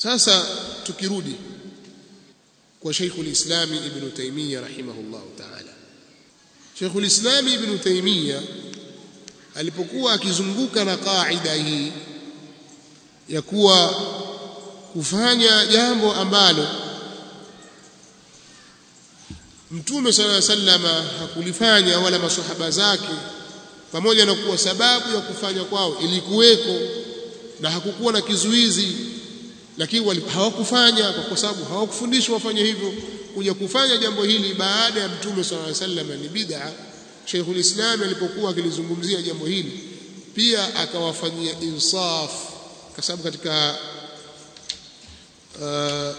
sasa tukirudi kwa Sheikhul Islam Ibn Taymiyyah rahimahullah ta'ala Sheikhul Islam Ibn Taymiyyah alipokuwa akizunguka na kaida hii ya kuwa kufanya jambo ambalo Mtume صلى الله عليه وسلم hakulifanya wala masahaba zake pamoja na kuwa sababu ya kufanya kwao ilikuweko na hakukuwa na kizuizi lakini hawakufanya kwa sababu hawakufundishwa wafanye hivyo kuja kufanya jambo hili baada ya Mtume صلى الله عليه وسلم ni bid'a Sheikhul Islam alipokuwa akilizungumzia jambo hili pia akawafanyia insaf kwa sababu katika uh,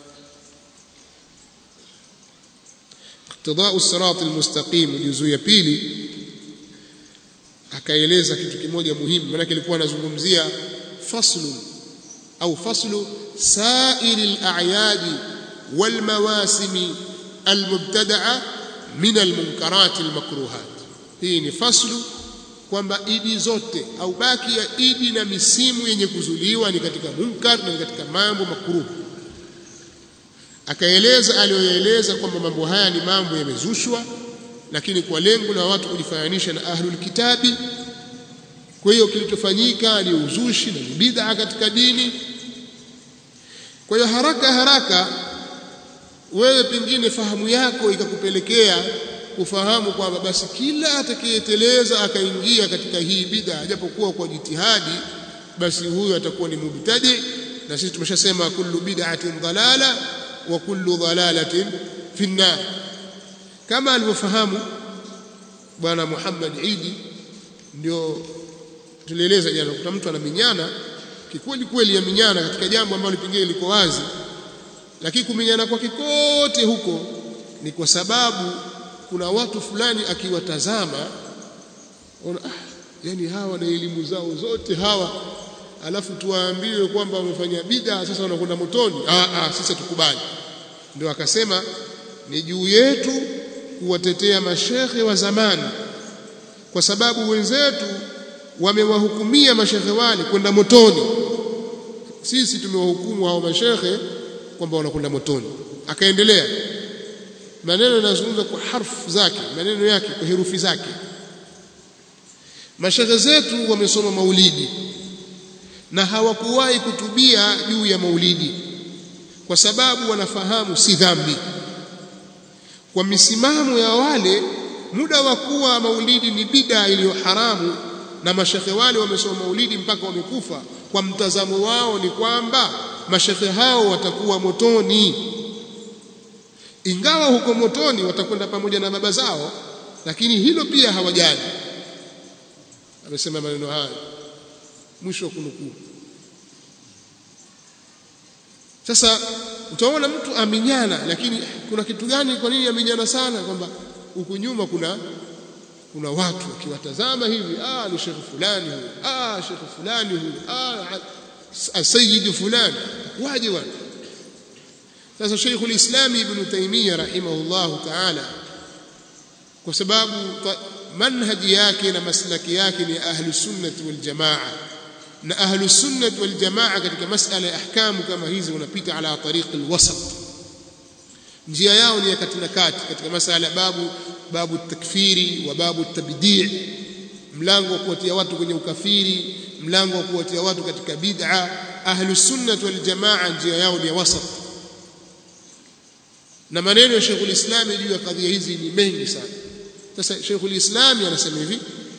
iqtida'u sirat almustaqim juzuu ya pili akaeleza kitu kimoja muhimu maana kilikuwa anazungumzia faslu au faslu sa'ir al-a'yad wal mawasim al-mubtada'a min al-munkarat al-makruhat hii ni faslu kwamba idi zote au baki ya idi na misimu yenye kuzuliwa ni katika munkar na katika mambo makruh akaeleza aliyoeleza kwamba mambo haya ni mambo yamezushwa lakini kwa lengo la watu kujifananisha na ahlul kitabi kwa hiyo kilichofanyika ni uzushi na bid'a katika dini kwa hiyo haraka haraka wewe pengine fahamu yako ikakupelekea kufahamu kwamba basi kila atakayeteleza akaingia katika hii bid'a japokuwa kwa jitihadi basi huyo atakuwa ni mubtadi na sisi tumeshasema kullu bid'atin dalala wa kullu dalalatin fi nar kama alivyofahamu bwana Muhammad Idi ndio tulieleza jana kuta mtu anaminyana kikweli kweli ya minyana katika jambo ambalo pengine liko wazi lakini kuminyana kwake kote huko ni kwa sababu kuna watu fulani akiwatazama ona ah, yani hawa na elimu zao zote hawa alafu tuwaambiwe kwamba wamefanya bid'a sasa wanakwenda motoni ah, ah, sisi tukubali ndio akasema ni juu yetu kuwatetea mashekhe wa zamani kwa sababu wenzetu wamewahukumia mashekhe wale kwenda motoni sisi tumewahukumu hao mashekhe kwamba wanakwenda motoni akaendelea maneno yanazungumza kwa harfu zake maneno yake kwa herufi zake mashekhe zetu wamesoma maulidi na hawakuwahi kutubia juu ya maulidi kwa sababu wanafahamu si dhambi kwa misimamo ya wale muda wa kuwa maulidi ni bida iliyo haramu na mashekhe wale wamesoma maulidi mpaka wamekufa kwa mtazamo wao ni kwamba mashekhe hao watakuwa motoni ingawa huko motoni watakwenda pamoja na baba zao lakini hilo pia hawajali amesema maneno hayo mwisho wa kunukuu sasa utaona mtu aminyana lakini kuna kitu gani kwa nini aminyana sana kwamba huku nyuma kuna kuna watu wakiwatazama hivi ah ni shekhi fulani huyu ah shekhi fulani huyu ah asayid fulani waje wana sasa Sheikhul Islam Ibn Taymiyyah rahimahullah ta'ala kwa sababu manhaji yake na maslaki yake ni ahlu sunnati wal jamaa na ahlu sunnati wal jamaa katika masala ya ahkamu kama hizi unapita ala tariq alwasat njia yao ni ya kati na kati katika masala babu babu takfiri wa babu tabdi' mlango wa kuwatia watu kwenye ukafiri mlango wa kuwatia watu katika bid'a ahlu sunnati wal jamaa njia yao ni ya wasat na maneno ya Sheikhul Islam juu ya kadhia hizi ni mengi sana sasa Sheikhul Islam anasema hivi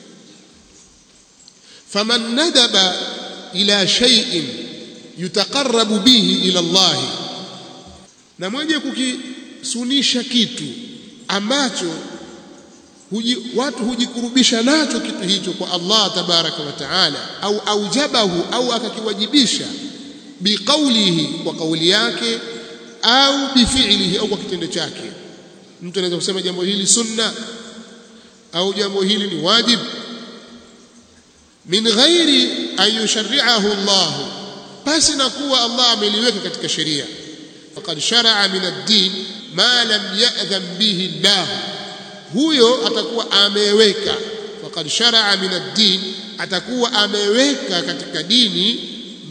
faman nadaba ila shay'in yutaqarrabu bihi ila Allah na mwenye kukisunisha kitu ambacho huji, watu hujikurubisha nacho kitu hicho kwa Allah tabaraka wa taala au aujabahu au akakiwajibisha biqaulihi kwa kauli yake au bifi'lihi au kwa kitendo chake mtu anaweza kusema jambo hili sunna au jambo hili ni wajib min ghairi an yusharri'ahu Allah basi na kuwa Allah ameliweka katika sheria faqad shar'a min ad-din ma lam ya'dhan bihi Allah huyo atakuwa ameweka faqad shar'a min ad-din atakuwa ameweka katika dini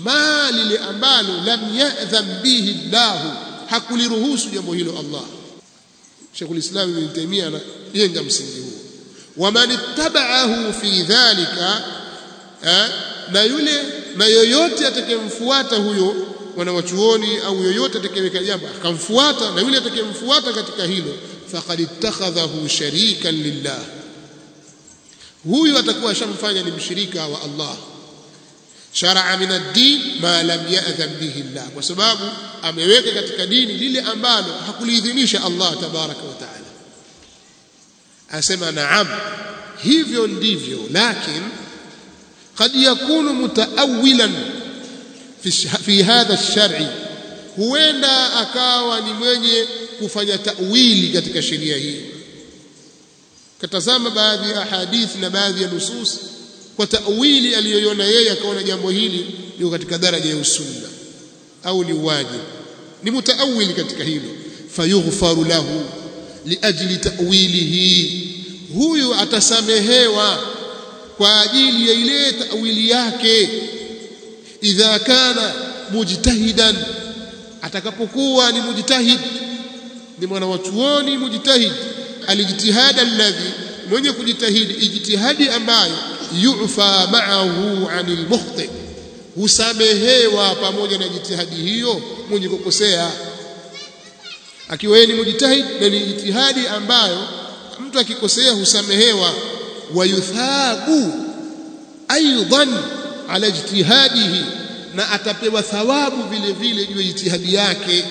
ma lile ambalo lam ya'dhan bihi Allah hakuliruhusu jambo hilo Allah Sheikhul Islam Ibn Taymiyyah anajenga msingi huo waman ittaba'ahu fi dhalika na yule na yoyote atakayemfuata huyo wanawachuoni au yoyote atakayeweka jambo akamfuata na yule atakayemfuata katika hilo faqad ittakhadhahu sharikan lillah huyu atakuwa ashamfanya ni mshirika wa Allah sharaa min ad-din ma lam ya'dhan bihi Allah kwa sababu ameweka katika dini lile ambalo hakuliidhinisha Allah tabaraka wa taala asema naam hivyo ndivyo lakin قد يكون متأولا في في هذا الشرع huenda akawa ni mwenye kufanya tawili katika sheria hii katazama baadhi ya hadithi na baadhi ya nusus kwa tawili aliyoiona yeye akaona jambo hili liko katika daraja ya usunna au ni wajibu ni mutaawili katika hilo fayughfaru lahu liajli ta'wilihi huyu atasamehewa kwa ajili ya ile tawili yake idha kana mujtahidan atakapokuwa ni mujtahid ni mwana wa chuoni mujtahid alijtihada alladhi mwenye kujitahidi ijtihadi ambayo yufa ma'ahu 'anil mukhti husamehewa pamoja na jitihadi hiyo mwenye kukosea akiwa yeye ni mujtahid na ni jitihadi ambayo mtu akikosea husamehewa wayuthabu aidan ala ijtihadihi na atapewa thawabu vile vile juu ya jitihadi yake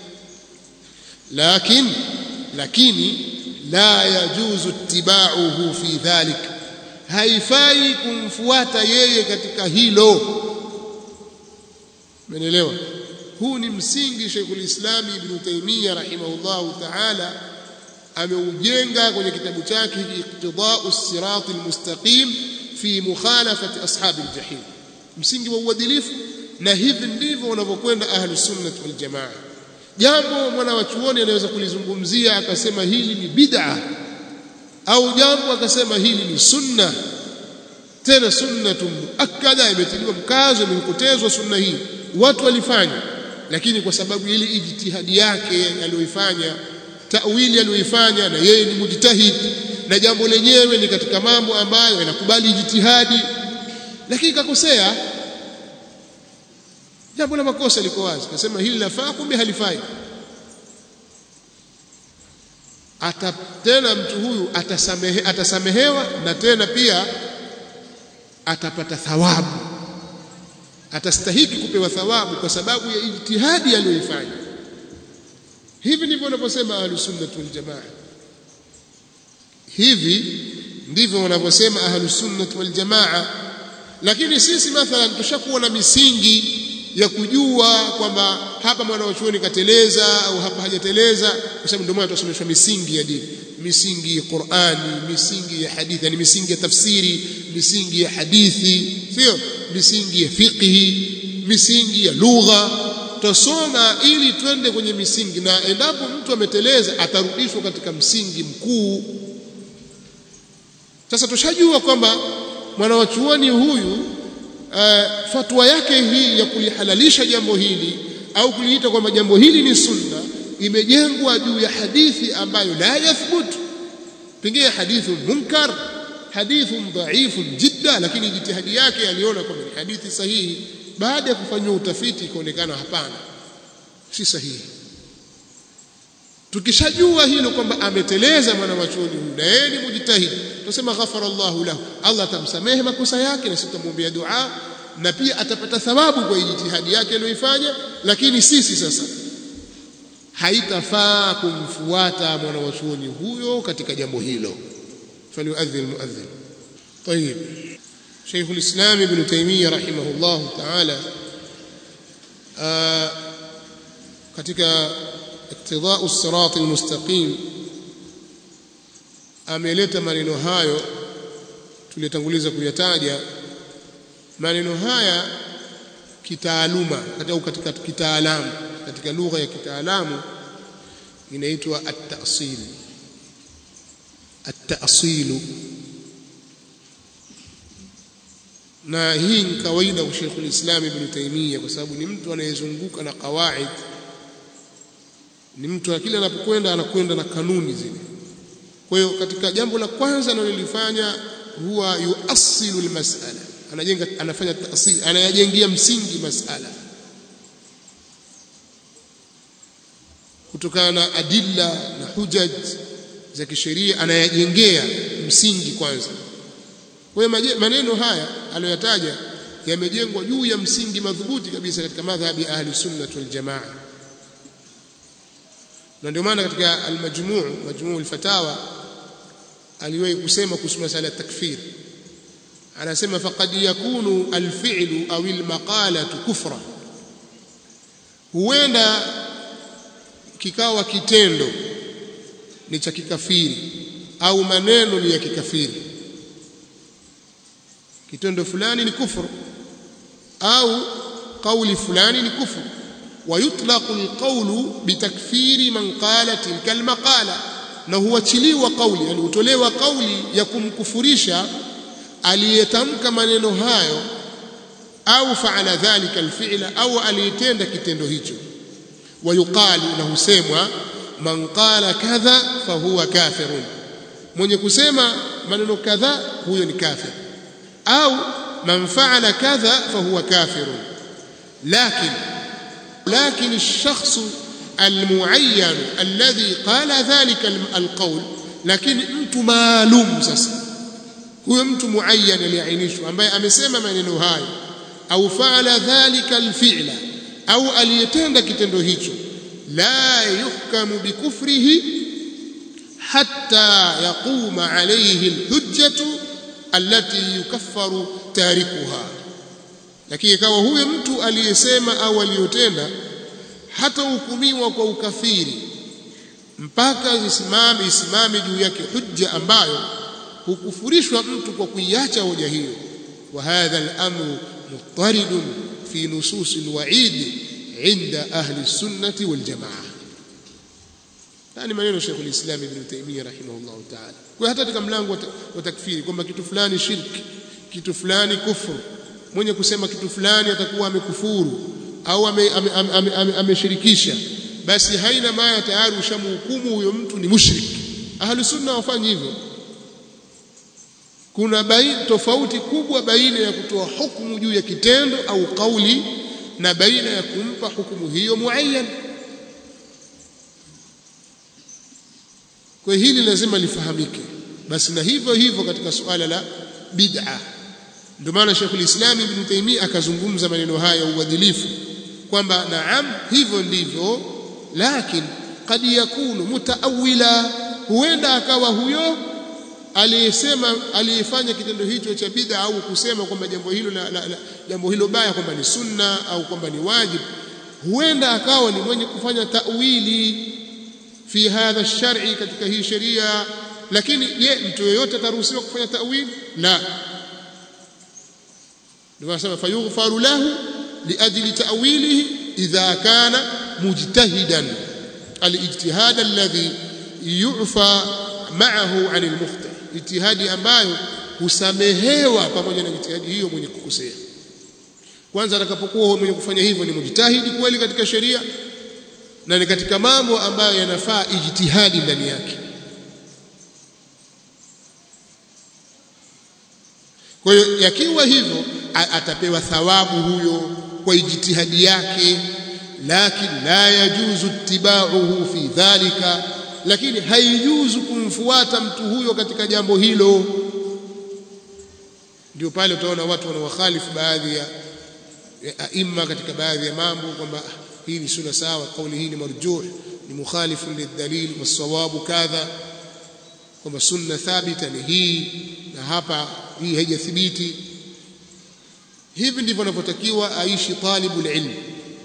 lakini lakini la yajuzu ittiba'uhu fi dhalik haifai kumfuata yeye katika hilo Umeelewa? Huu ni msingi Sheikhul Islam Ibn Taymiyyah rahimahullahu ta'ala ameujenga kwenye kitabu chake Iqtida'u Sirat al-Mustaqim fi mukhalafati ashabi al-jahim. Msingi wa uadilifu na hivi ndivyo wanavyokwenda ahlus sunnah wal jamaa. Jambo mwana wa chuoni anaweza kulizungumzia akasema hili ni bid'a au jambo akasema hili ni sunna tena sunnatun muakkada imetiliwa mkazo imekotezwa sunna hii watu walifanya lakini kwa sababu ile ijtihadi yake aliyoifanya tawili aliyoifanya na yeye ni mujtahid na jambo lenyewe ni katika mambo ambayo yanakubali ijtihadi lakini kakosea jambo la makosa liko wazi kasema hili lafaa kumbe halifai ata tena mtu huyu atasamehe, atasamehewa na tena pia atapata thawabu atastahiki kupewa thawabu kwa sababu ya ijtihadi aliyoifanya hivi ndivyo wanavyosema ahlusunnah wal jamaa hivi ndivyo wanavyosema ahlusunnah wal jamaa lakini sisi mathalan tushakuwa na misingi ya kujua kwamba hapa mwana wa chuoni kateleza au hapa hajateleza kwa sababu ndio maana tunasomeshwa misingi ya dini misingi ya Qur'ani misingi ya hadithi yani misingi ya tafsiri misingi ya hadithi sio misingi ya fiqhi misingi ya lugha tusoma ili twende kwenye misingi na endapo mtu ameteleza atarudishwa katika msingi mkuu sasa tushajua kwamba mwana wa chuoni huyu uh, fatwa yake hii ya kulihalalisha jambo hili au kuliita kwamba jambo hili ni sunna imejengwa juu ya hadithi ambayo la yathbut pengine hadithu munkar hadithu dhaifu jidda lakini jitihadi yake aliona kwamba ni hadithi sahihi baada ya kufanywa utafiti ikaonekana hapana si sahihi tukishajua hilo kwamba ameteleza mwana wa chuoni huyu na yeye ni mujtahid tusema ghafara Allahu lahu Allah atamsamehe makosa yake na sitamwombea dua na pia atapata thawabu kwa jitihadi yake aliyoifanya lakini sisi sasa haitafaa kumfuata mwana wa chuoni huyo katika jambo hilo فليؤذن المؤذن طيب شيخ الإسلام ابن تيمية رحمه الله تعالى آه katika iktidau sirati almustaqim ameleta maneno hayo tulitanguliza kuyataja maneno haya kitaaluma katika katika kitaalamu katika lugha ya kitaalamu inaitwa at-ta'sil at-ta'sil na hii ni kawaida kwa Sheikh al-Islam Ibn Taymiyyah kwa sababu ni mtu anayezunguka na kawaid ni mtu kila anapokwenda anakwenda na kanuni zile kwa hiyo katika jambo la kwanza analolifanya huwa yuasilu almas'ala anajenga anafanya taasili anayajengia msingi mas'ala kutokana na adilla na hujaj za kisheria anayajengea msingi kwanza kwa hiyo maneno haya aliyoyataja yamejengwa juu ya msingi madhubuti kabisa katika madhhabi ahli sunnah wal jamaa na ndio maana katika al-majmu' majmu' al-fatawa aliwahi kusema kuhusu masala ya takfir anasema faqad yakunu al-fi'lu au al-maqalatu kufra huenda kikawa kitendo ni cha kikafiri au maneno ni ya kikafiri kitendo fulani ni kufuru au kauli fulani ni kufuru ويطلق القول بتكفير من قال تلك المقالة na huachiliwa kauli yani hutolewa kauli ya kumkufurisha aliyetamka maneno hayo au faala dhalika alfi'la au aliyetenda kitendo hicho wayuqalu na husemwa man qala kadha fahuwa kafirun mwenye kusema maneno kadha huyo ni kafir au man faala kadha fahuwa kafirun lakini لكن الشخص المعين الذي قال ذلك القول لكن mtu maalum sasa huyo mtu muayyan aliainishwa ambaye amesema maneno hayo au faala dhalika alfi'la au aliyetenda kitendo hicho la yuhkamu bikufrihi hatta yaquma alayhi alhujjatu allati yukaffaru tarikuha lakini ikawa huyo mtu aliyesema au aliyotenda hata hukumiwa kwa ukafiri mpaka isimame isimame juu yake hujja ambayo hukufurishwa mtu kwa kuiacha hoja hiyo wa hadha al-amru muttaridun fi nusus al-wa'id inda ahli sunnati wal jamaa yani maneno Sheikh al-Islam Ibn Taymiyyah rahimahullah ta'ala kwa hata katika mlango wa takfiri kwamba kitu fulani shirki kitu fulani kufuru mwenye kusema kitu fulani atakuwa amekufuru au ameshirikisha ame, ame, ame basi haina maana tayari ushamhukumu huyo mtu ni mushrik ahli sunna wafanye hivyo kuna baina tofauti kubwa baina ya kutoa hukumu juu ya kitendo au kauli na baina ya kumpa hukumu hiyo muayyan kwa hili lazima lifahamike basi na hivyo hivyo katika suala la bid'ah ndio maana Sheikh al-Islam Ibn Taymiyyah akazungumza maneno haya ya uadilifu kwamba naam hivyo ndivyo lakini kad yakunu mutaawila huenda akawa huyo aliyesema aliyefanya kitendo hicho cha bid'a au kusema kwamba jambo hilo la, la, la, jambo hilo baya kwamba ni sunna au kwamba ni wajibu huenda akawa ni mwenye kufanya ta'wili fi hadha shari katika hii sheria lakini je mtu yeyote ataruhusiwa kufanya ta'wili la ndio nasema fayughfaru lahu liajli ta'wilihi idha kana mujtahidan alijtihad alladhi yu'fa ma'ahu 'an almukhta ijtihadi ambayo husamehewa pamoja na ijtihadi hiyo mwenye kukosea kwanza atakapokuwa mwenye kufanya hivyo ni mujtahidi kweli katika sheria na ni katika mambo ambayo yanafaa ijtihadi ndani yake kwa hiyo yakiwa hivyo atapewa thawabu huyo kwa ijtihadi yake lakini la yajuzu ittiba'uhu fi dhalika lakini haijuzu kumfuata mtu huyo katika jambo hilo ndio pale utaona watu wanawakhalifu baadhi ya aima katika baadhi ya mambo kwamba hii ni sunna sawa kauli hii ni marjuh ni mukhalifu lidalil wasawabu kadha kwamba sunna thabita ni hii na hapa hii haijathibiti hivi ndivyo anavyotakiwa aishi talibul ilm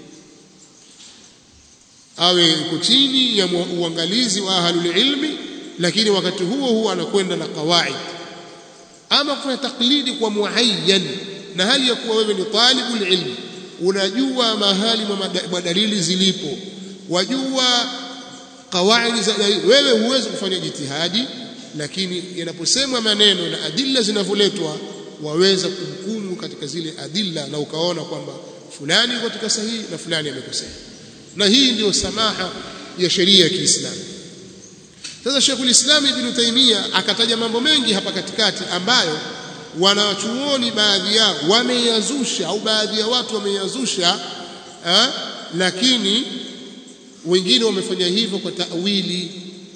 awe yuko chini ya uangalizi wa ahlul ilmi lakini wakati huo huo anakwenda na kawaid ama kufanya taklidi kwa muayyan na hali ya kuwa wewe ni talibul ilm unajua mahali mwa dalili zilipo wajua kawaidi za wewe huwezi kufanya jitihadi lakini yanaposemwa maneno na adilla zinavyoletwa waweza kuhukumu katika zile adilla na ukaona kwamba fulani yuko katika sahihi na fulani amekosea na hii ndiyo samaha ya sheria ya Kiislamu sasa Sheikhul Islam Ibn Taymiyyah akataja mambo mengi hapa katikati ambayo wanachuoni baadhi yao wameyazusha au baadhi ya watu wameyazusha ha? lakini wengine wamefanya hivyo kwa tawili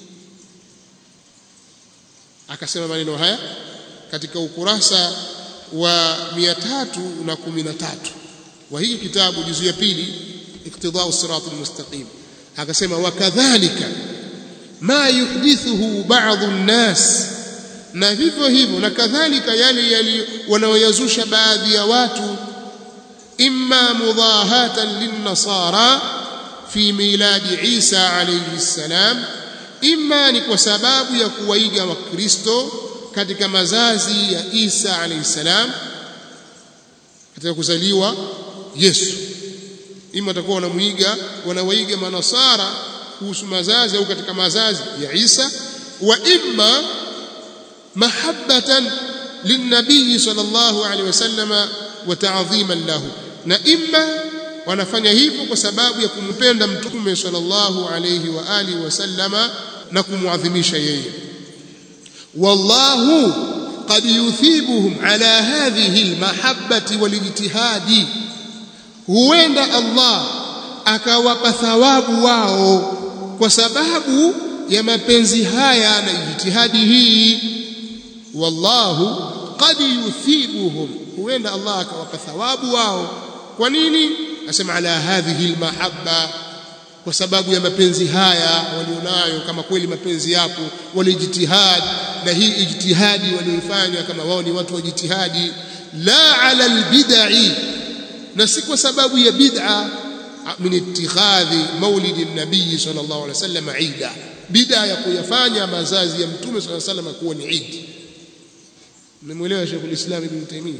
akasema maneno haya katika ukurasa wa 313 wa hii kitabu juzu ya pili iktidau sirat almustaqim akasema wakadhalika ma yuhdithuhu ba'dhu an-nas na vivyo hivyo na kadhalika yale yali wanaoyazusha baadhi ya watu imma mudahatan lin-nasara fi miladi Isa alayhi salam imma ni kwa sababu ya kuwaiga wakristo katika mazazi ya Isa alayhi salam katika kuzaliwa Yesu ima watakuwa wanamuiga wanawaiga manasara kuhusu mazazi au katika mazazi ya Isa wa imma mahabbatan linnabii sallallahu alaihi wasallam wa ta'dhiman lahu na imma wanafanya hivyo kwa sababu ya kumpenda mtume sallallahu alaihi wa alihi wasallama na kumwadhimisha yeye wallahu qad yuthibuhum ala hadhihi almahabbati walijtihadi huenda Allah akawapa thawabu wao kwa sababu ya mapenzi haya na ijtihadi hii wallahu qad yuthibuhum huenda Allah akawapa thawabu wao kwa nini asema ala hadhihi almahabba kwa sababu ya mapenzi haya walionayo kama kweli mapenzi yapo walijitihad na hii ijtihadi walioifanya kama wao ni watu wa jitihadi la ala albid'i na si kwa sababu ya bid'a min ittikhadhi maulidi nabii sallallahu alaihi wasallam ida bid'a ya kuyafanya mazazi ya mtume sallallahu alaihi wasallam kuwa ni idi mmemuelewa Sheikh al-Islam Ibn Taymiyyah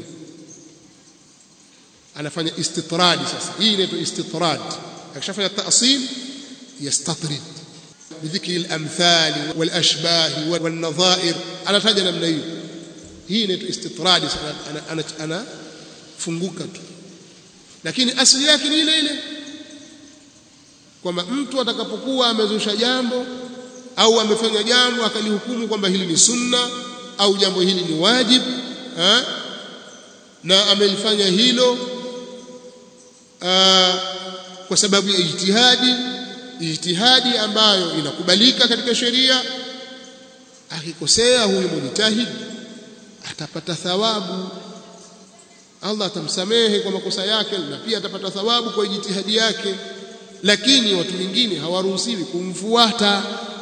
anafanya istitradi sasa hii inaitwa istitrad akishafanya ta'sil yastatrid bidhikri al-amthal wal-ashbah wal-nadha'ir anataja namna hiyo hii inaitwa istitradi ana ana funguka tu lakini asili yake ni ile ile kwamba mtu atakapokuwa amezusha jambo au amefanya jambo akalihukumu kwamba hili ni sunna au jambo hili ni wajib ha? na amelifanya hilo aa, kwa sababu ya ijtihadi ijtihadi ambayo inakubalika katika sheria akikosea huyu mujtahid atapata thawabu Allah atamsamehe kwa makosa yake na pia atapata thawabu kwa jitihadi yake lakini watu wengine hawaruhusiwi kumfuata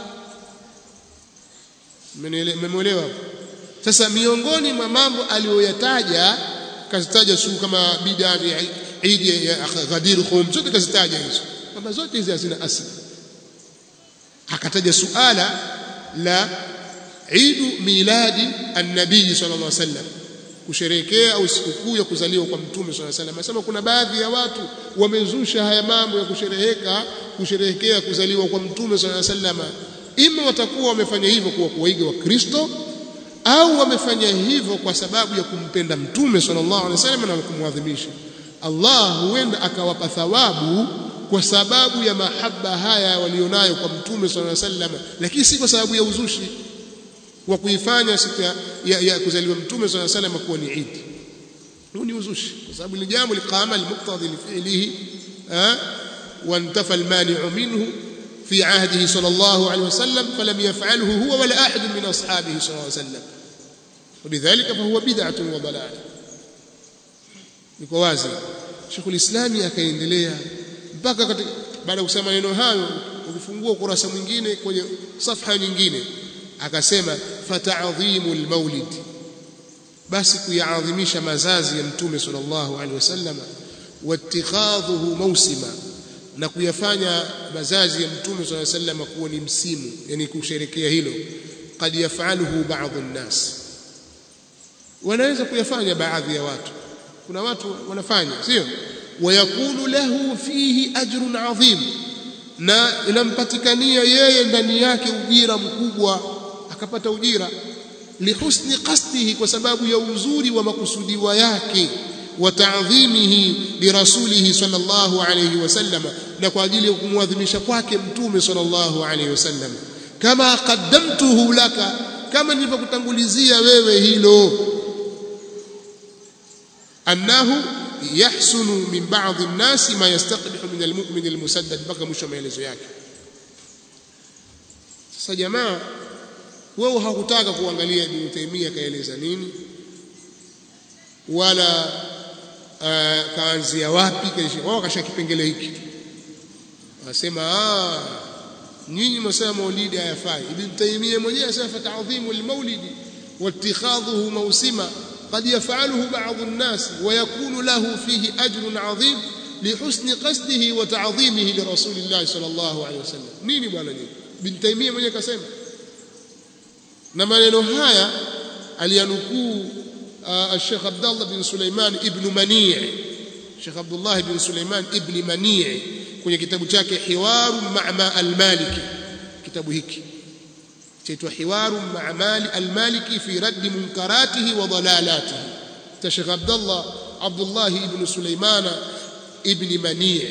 mmenielewa sasa miongoni mwa mambo aliyoyataja kazitaja suu kama bid'a Eid ya Ghadir Khum zote kazitaja hizo kwamba zote hizi hazina asili akataja suala la Eid miladi an-nabii sallallahu alaihi wasallam kusherehekea au sikukuu ya kuzaliwa kwa mtume swalla alayhi wasallam. Anasema kuna baadhi ya watu wamezusha haya mambo ya kushereheka kusherehekea kuzaliwa kwa mtume swalla alayhi wasallam, ima watakuwa wamefanya hivyo kwa kuwaiga wa Kristo au wamefanya hivyo kwa sababu ya kumpenda mtume sallallahu alaihi wasallam na kumwadhimisha. Allah huenda akawapa thawabu kwa sababu ya mahaba haya walionayo kwa mtume sallallahu alaihi wasallam, lakini si kwa sababu ya uzushi wa kuifanya siku ya, ya, ya kuzaliwa mtume swalla salam kuwa ni Eid. Huu ni uzushi kwa sababu ni jambo liqama almuqtadi lifi'lihi وانتفى المانع منه في عهده صلى الله عليه وسلم فلم يفعله هو ولا أحد من أصحابه صلى الله عليه وسلم وبذلك فهو بدعة وضلال niko wazi Sheikh Uislami akaendelea mpaka baada ya kusema maneno hayo ukifungua ukurasa mwingine kwenye safha nyingine akasema fata'dhimu almaulid basi kuyaadhimisha mazazi ya mtume sallallahu alaihi wasallam wattikhadhuhu mawsima na kuyafanya mazazi ya mtume sallallahu alaihi wasallam kuwa ni msimu yani kusherekea hilo qad yaf'aluhu ba'd an-nas wanaweza kuyafanya baadhi ya watu kuna watu wanafanya sio wayakunu lahu fihi ajrun adhim na inampatikania yeye ndani yake ujira mkubwa akapata ujira lihusni qasdihi kwa sababu ya uzuri wa makusudiwa yake wa ta'dhimihi li rasulihi sallallahu alayhi wasallam na kwa ajili ya kumwadhimisha kwake mtume sallallahu alayhi wasallam kama qaddamtuhu laka kama nilivyokutangulizia wewe hilo annahu yahsunu min ba'd an-nas ma yastaqbihu min al-mu'min al-musaddad mpaka mwisho maelezo yake sasa jamaa wewe hakutaka kuangalia Ibn Taymiyyah kaeleza nini wala uh, kaanzia wapi wao kasha kipengele hiki wasema ah nyinyi msema maulidi hayafai Ibn Taymiyyah mwenyewe asema ta'dhimu al-maulidi واتخاذه موسما قد يفعله بعض الناس ويكون له فيه أجر عظيم لحسن قصده وتعظيمه لرسول الله صلى الله عليه وسلم نيني bwana nini bin Taymiyyah mwenyewe kasema na maneno haya aliyanukuu Sheikh Abdullah bin Sulaiman ibn Mani' Sheikh Abdullah bin Sulaiman ibn Mani' kwenye kitabu chake Hiwaru Ma'ma al-Maliki kitabu hiki chaitwa Hiwaru Ma'ma al-Maliki fi raddi munkaratihi wa dalalatihi ta Sheikh Abdullah Abdullah ibn Sulaiman ibn Mani'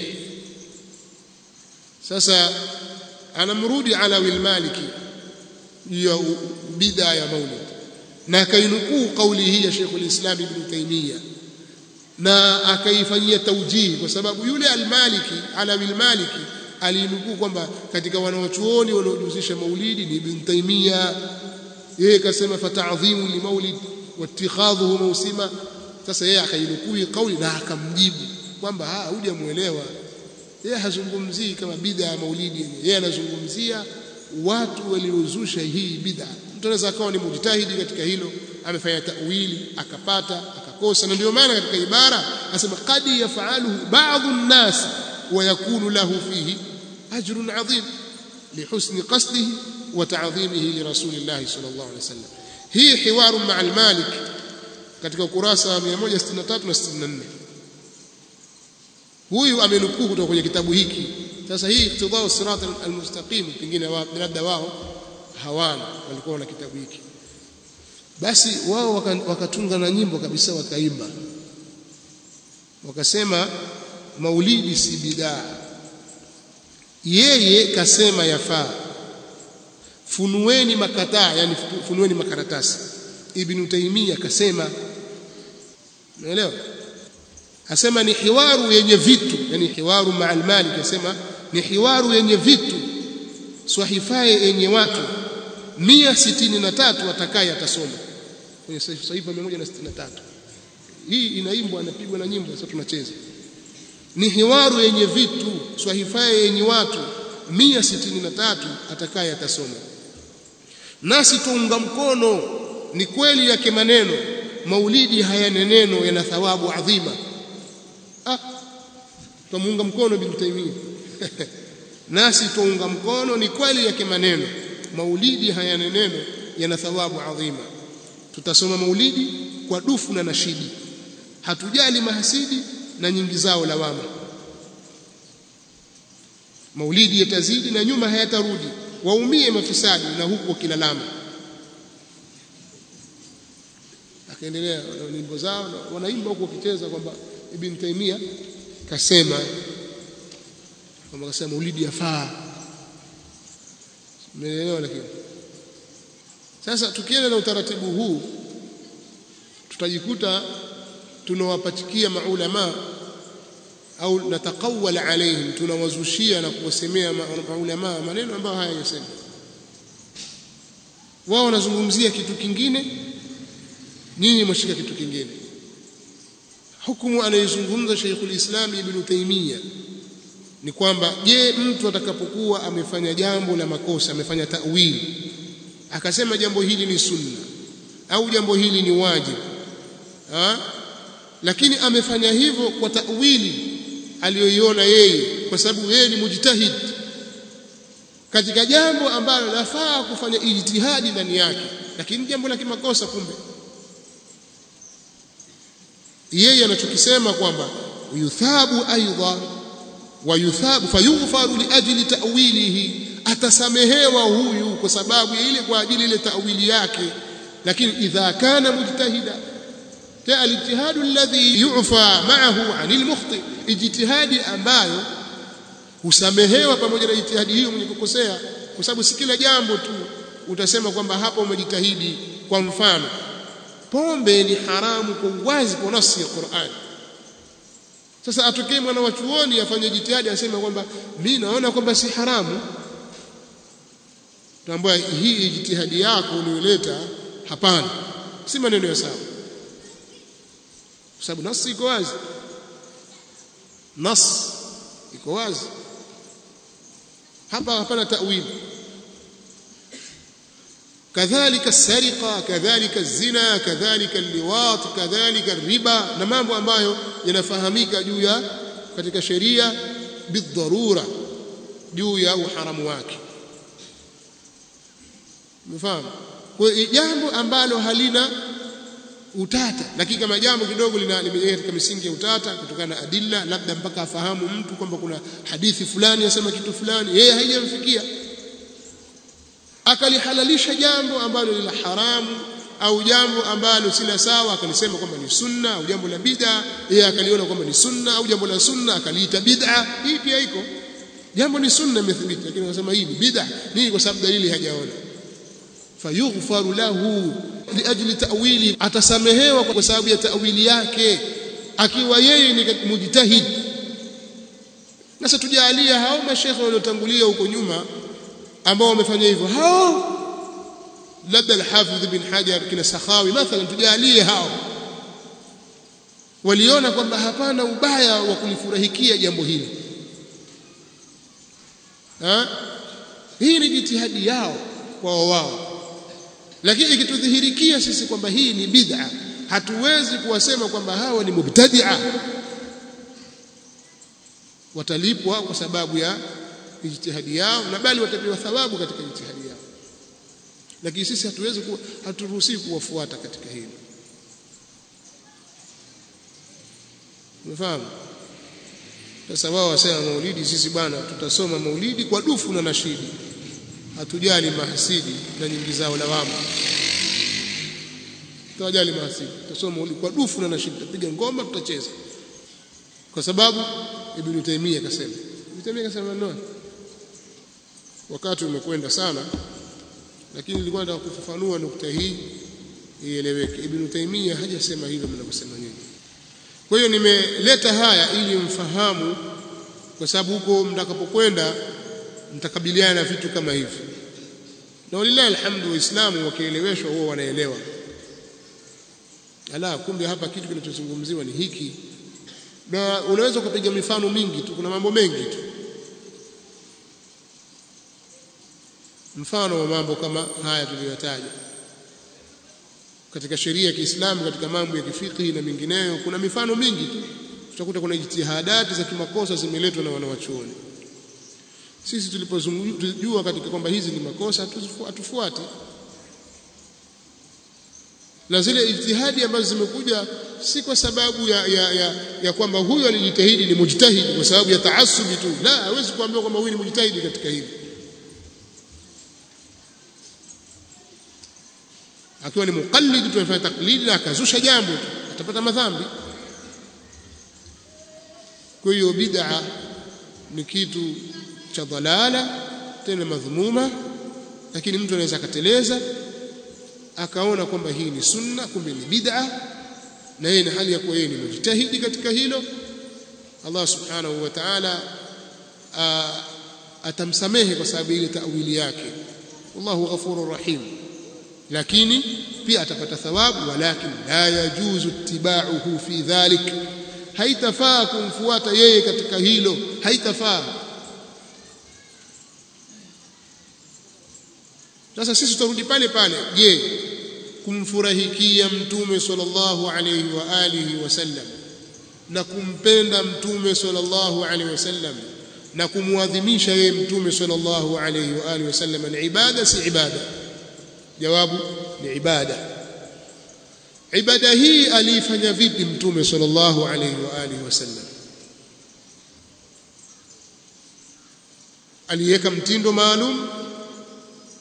sasa anamrudi Alawi al-Maliki ya bid'a ya maulid na akainukuu kauli hii ya Sheikh al-Islam Ibn Taymiyyah na akaifanyia taujihi kwa sababu yule al-Maliki Alawi al-Maliki alinukuu kwamba katika wanawachuoni wanaojihusisha maulidi ni Ibn Taymiyyah yeye kasema fata'dhimu li maulid wattikhadhuhu mawsima sasa yeye akainukuu kauli na akamjibu kwamba ah hujamuelewa yeye hazungumzii kama bid'a ya maulidi yeye anazungumzia watu waliozusha hii bid'a mtu anaweza akawa ni mujtahidi katika hilo amefanya tawili akapata akakosa na ndio maana katika ibara asema qad yafaluhu ba'dhu an-nas wa yakunu lahu fihi ajrun 'azim lihusni qasdihi wa ta'dhimihi li rasulillah sallallahu alaihi wasallam hii hiwaru ma'al malik katika ukurasa wa 163 na 64 huyu amenukuu kutoka kwenye kitabu hiki sasa hii iktidau sirat almustaqim pengine labda wao hawana walikuwa na kitabu hiki basi wao wakatunga na nyimbo kabisa wakaimba wakasema maulidi si bidaa yeye kasema yafaa funueni makataa yani funueni makaratasi ibn taymiya kasema unaelewa asema ni hiwaru yenye vitu yani hiwaru ma'al malik asema ni hiwaru yenye vitu swahifaye yenye watu 163 atakaye atasoma kwenye sahifa 163 hii inaimbwa anapigwa na nyimbo sasa tunacheza ni hiwaru yenye vitu swahifaye yenye watu 163 atakaye atasoma nasi tuunga mkono ni kweli yake maneno maulidi hayana neno yana thawabu adhima ah tumuunga mkono bin Taymiyyah nasi tuunga mkono ni kweli yake maneno maulidi hayana neno yana thawabu adhima tutasoma maulidi kwa dufu na nashidi hatujali mahasidi na nyingi zao lawama maulidi yatazidi na nyuma hayatarudi waumie mafisadi na huku wakilalama akaendelea nyimbo zao wanaimba huku wakicheza kwamba ibn Taymiyyah kasema kwamba kasema maulidi yafaa umeelewa lakini sasa tukienda na utaratibu huu tutajikuta tunawapatikia maulama au natakawal alaihim tunawazushia na kuwasemea maulama maneno ambayo hayajasema wao wanazungumzia kitu kingine nyinyi mwashika kitu kingine hukumu anayezungumza Sheikhul Islam Ibn Taymiyyah ni kwamba je mtu atakapokuwa amefanya jambo la makosa amefanya ta'wili akasema jambo hili ni sunna au jambo hili ni wajibu ha? lakini amefanya hivyo kwa ta'wili aliyoiona yeye kwa sababu yeye ni mujtahid katika jambo ambalo lafaa kufanya ijtihadi ndani yake lakini jambo la kimakosa kumbe yeye anachokisema kwamba yuthabu aidha wa yuthabu fayughfaru liajli ta'wilihi atasamehewa huyu kwa sababu ya ile kwa ajili ile ta'wili yake lakini idha kana mujtahida alijtihadu alladhi yu'fa ma'ahu 'anil mukhti ijtihadi ambayo husamehewa pamoja na ijtihadi hiyo mwenye kukosea kwa sababu si kila jambo tu utasema kwamba hapa umejitahidi kwa mfano pombe ni haramu kwa uwazi kwa nasi ya Qur'an sasa atokee mwana wa chuoni afanye jitihadi aseme kwamba mimi naona kwamba si haramu tambua hii jitihadi yako uliyoleta hapana si maneno ya sawa kwa sababu nasi iko wazi nas iko wazi hapa hapana tawili كذلك السرقه كذلك الزنا كذلك اللواط كذلك الربا na mambo ambayo yanafahamika juu ya katika sheria bidharura juu ya uharamu wake mfahamu kwa jambo ambalo halina utata lakini kama jambo kidogo limejengeka katika misingi ya utata kutokana na adilla labda mpaka afahamu mtu kwamba kuna hadithi fulani yasema kitu fulani yeye haijamfikia akalihalalisha jambo ambalo ni la haramu au jambo ambalo si la sawa akalisema kwamba ni sunna au jambo la bid'a yeye akaliona kwamba ni sunna au jambo la sunna akaliita bid'a hii pia iko jambo ni sunna imethibiti lakini anasema hii ni bid'a nini kwa sababu dalili hajaona fayughfaru lahu liajli ta'wili atasamehewa kwa sababu ya ta'wili yake akiwa yeye ni mujtahid sasa tujalia hao mashekhe waliotangulia huko nyuma ambao wamefanya hivyo hao labda al-Hafidh ibn Hajar kina Sakhawi mathalan tujalie hao waliona kwamba hapana ubaya wa kulifurahikia jambo hili ha? hii ni jitihadi yao kwa wao lakini ikitudhihirikia sisi kwamba hii ni bid'a hatuwezi kuwasema kwamba hawa ni mubtadi'a watalipwa kwa sababu ya ijtihadi yao na bali watapewa thawabu katika ijtihadi yao lakini sisi hatuwezi ku, haturuhusiwi kuwafuata katika hilo umefahamu sasa wao wasema maulidi sisi bwana tutasoma maulidi kwa dufu na nashidi hatujali mahasidi na nyingi zao lawama tutawajali mahasidi tutasoma maulidi kwa dufu na nashidi tutapiga ngoma tutacheza kwa sababu ibn Taymiyyah akasema ibn Taymiyyah akasema no wakati umekwenda sana lakini nilikuwa nataka kufafanua nukta hii ieleweke ibn Taymiyyah hajasema hivyo mnavyosema nyinyi kwa hiyo nimeleta haya ili mfahamu kwa sababu huko mtakapokwenda mtakabiliana na vitu kama hivi na walillahi alhamdu waislamu wakieleweshwa huwa wanaelewa ala kumbe hapa kitu kinachozungumziwa ni hiki na unaweza kupiga mifano mingi tu kuna mambo mengi tu mfano wa mambo kama haya tuliyotaja katika sheria ya Kiislamu katika mambo ya kifiki na mingineyo kuna mifano mingi tu tutakuta kuna jitihadati za kimakosa zimeletwa na wanawachuoni sisi tulipojua katika kwamba hizi ni makosa hatufuati na zile ijtihadi ambazo zimekuja si kwa sababu ya, ya, ya, ya kwamba huyu alijitahidi ni mujtahidi kwa sababu ya taasubi tu la hawezi kuambiwa kwamba huyu ni mujtahidi katika hili akiwa ni muqallid tunafanya taklidi na akazusha jambo tu atapata madhambi kwa hiyo bid'a ni kitu cha dhalala tena madhumuma lakini mtu anaweza akateleza akaona kwamba hii ni sunna kumbe ni bid'a na yeye ni hali ya kuwa yeye ni mujtahidi katika hilo Allah subhanahu wa ta'ala atamsamehe kwa sababu ile tawili yake wallahu ghafurur rahim lakini pia atapata thawabu walakin la yajuzu ittiba'uhu fi dhalik haitafaa kumfuata yeye katika hilo haitafaa sasa sisi tutarudi pale pale je kumfurahikia mtume sallallahu alayhi wa alihi wasallam na kumpenda mtume sallallahu alayhi wasallam na kumwadhimisha yeye mtume sallallahu alayhi wa alihi wasallam ni ibada si ibada jawabu ni ibada ibada hii aliifanya vipi mtume sallallahu alayhi wa alihi wasallam aliweka mtindo maalum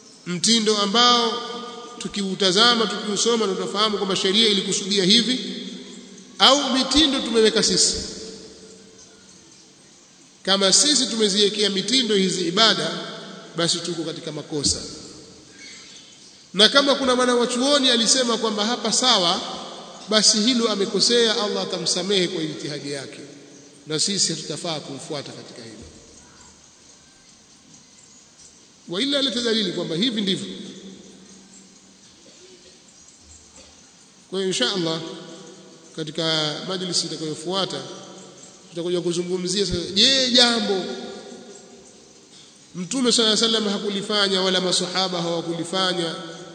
mtindo ambao tukiutazama tukiusoma tutafahamu kwamba sheria ilikusudia hivi au mitindo tumeweka sisi kama sisi tumeziwekea mitindo hizi ibada basi tuko katika makosa na kama kuna mwana wa chuoni alisema kwamba hapa sawa basi hilo amekosea Allah atamsamehe kwa ijtihadi yake na sisi hatutafaa kumfuata katika hilo wa ila aleta dalili kwamba hivi ndivyo kwa hiyo insha Allah katika majlisi itakayofuata tutakuja kuzungumzia sasa je jambo mtume swalla sallam hakulifanya wala masahaba hawakulifanya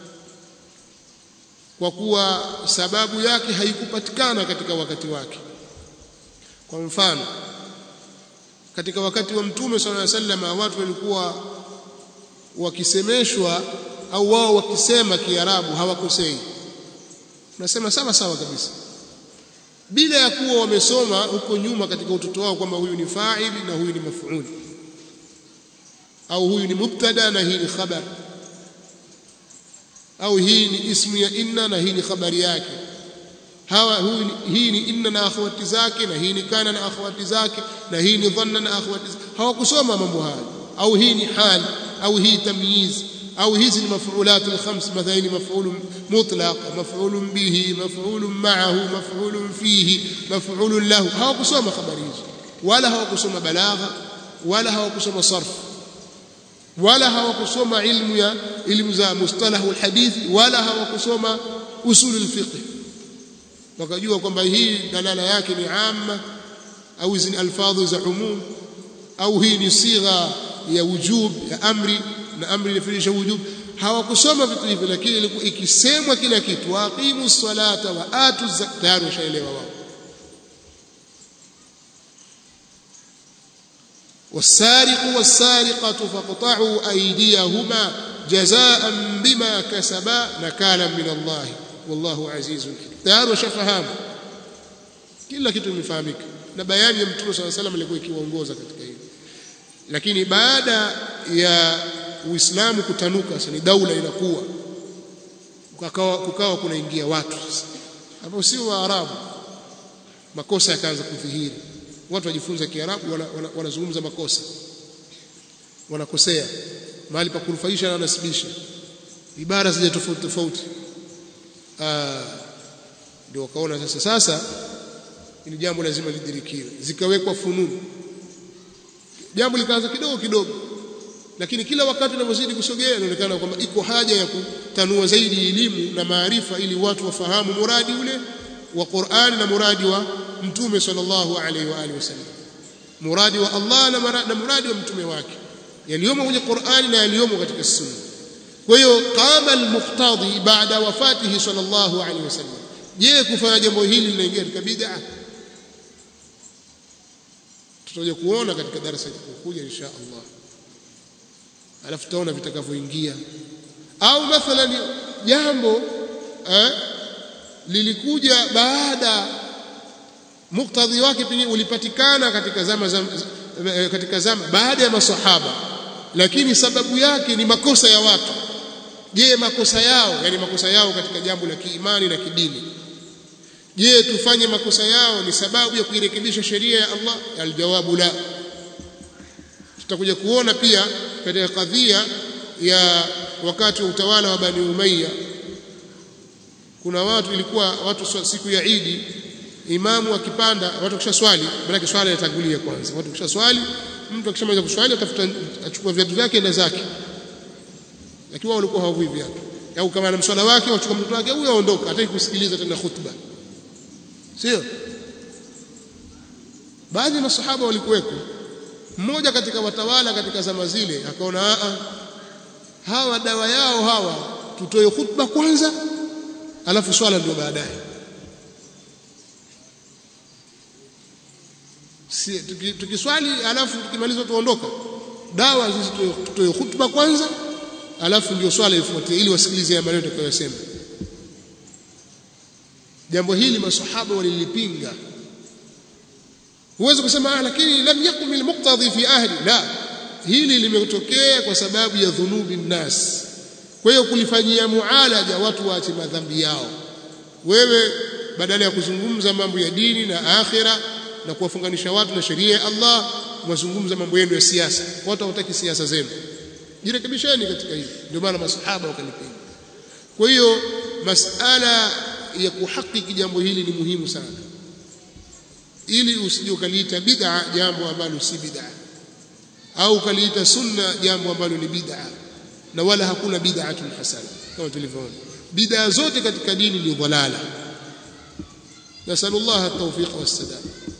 kwa kuwa sababu yake haikupatikana katika wakati wake kwa mfano katika wakati wa mtume swalla sallam watu walikuwa wakisemeshwa au wao wakisema kiarabu hawakosei nasema sawa sawa kabisa bila ya kuwa wamesoma huko nyuma katika utoto wao kwamba huyu ni fa'ili na huyu ni maf'ul au huyu ni mubtada na hii ni khabar au hii ni ismu ya inna na hii ni khabari yake hawa huyu ni, hii ni inna na akhawati zake na hii ni kana na akhawati zake na hii ni dhanna na akhawati zake hawakusoma mambo haya au hii ni hal au hii tamyiz au hizi ni mafuulat alkhams mathalan ni maf'ul mutlaq maf'ul bihi maf'ul ma'ahu maf'ul fihi maf'ul lahu hawakusoma habari hizo wala hawakusoma balagha wala hawakusoma sarf wala hawakusoma ilmu ya ilmu za mustalahu alhadithi wala hawakusoma usul alfiqh wakajua kwamba hii dalala yake ni amma au hizi ni alfadhu za umum au hii ni sigha ya wujub ya amri na amri inafirisha wujub hawakusoma vitu hivi lakini ilikuwa ikisemwa kila kitu waqimu salata wa atu zakat tayari washaelewa wao والسارق والسارقة فاقطعوا أيديهما جزاء بما كسبا نكالا من الله والله عزيز حكيم tayari washafahamu kila kitu imefahamika na bayani ya mtume swalla salam ilikuwa ikiwaongoza katika hili lakini baada ya uislamu kutanuka sasa ni daula inakuwa kukawa, kukawa kunaingia watu ambao sio waarabu makosa yakaanza kudhihiri watu wajifunza kiarabu wanazungumza wana, wana makosa wanakosea mahali pa kunufaisha na wanasibisha ibara zile tofauti tofauti ndio wakaona sasa sasa ili jambo lazima lidhirikiwe zikawekwa fununu jambo likaanza kidogo kidogo lakini kila wakati unavyozidi kusogea inaonekana kwamba iko haja ya kutanua zaidi elimu na maarifa ili watu wafahamu muradi ule wa Qur'an na muradi wa mtume sallallahu alaihi wa alihi wasallam muradi wa Allah na, na muradi wa mtume wake yaliyomo kwenye Qur'an na yaliyomo katika sunna kwa hiyo qama al-muqtadi baada wafatihi sallallahu alaihi wasallam je kufanya jambo hili linaingia katika bid'a tutakuja kuona katika darasa litakayokuja insha Allah alafu tutaona vitakavyoingia au mathalan jambo eh, lilikuja baada muktadhi wake pengine ulipatikana katika zama, zama katika zama baada ya masahaba lakini sababu yake ni makosa ya watu je makosa yao yani makosa yao katika jambo la kiimani na kidini je tufanye makosa yao ni sababu ya kuirekebisha sheria ya Allah aljawabu la tutakuja kuona pia katika kadhia ya wakati wa utawala wa Bani Umayya kuna watu ilikuwa watu siku ya Idi imamu akipanda watu kisha swali maana swala inatangulia kwanza watu kisha swali mtu akishamaliza kuswali atafuta achukua viatu vyake na zake lakini wao walikuwa hawavui viatu au kama ana mswala wake wachukua mtoto wake huyo aondoka hataki kusikiliza tena khutba sio baadhi ya masahaba walikuweko mmoja katika watawala katika zama zile akaona a hawa dawa yao hawa tutoe khutba kwanza alafu swala ndio baadaye si, tukiswali alafu tukimaliza tuondoka dawa sisi tutoe khutba kwanza alafu ndio swala ifuatie ili wasikilize ya maneno tutakayosema jambo hili masahaba walilipinga huwezi kusema ah lakini lam yakum almuqtadi fi ahli la hili limetokea kwa sababu ya dhunubi nnas kwa hiyo kulifanyia mualaja watu waache madhambi yao wewe badala ya kuzungumza mambo ya dini na akhira na kuwafunganisha watu na sheria ya Allah mwazungumza mambo yenu ya siasa watu hawataki siasa zenu jirekebisheni katika hili ndio maana masahaba wakalipenda kwa hiyo masala ya kuhakiki jambo hili ni muhimu sana ili usije ukaliita bid'a jambo ambalo si bid'a au ukaliita sunna jambo ambalo ni bid'a na wala hakuna bid'atun hasana kama tulivyoona bid'a zote katika dini ni dhalala nasallallahu at-tawfiq was-sadad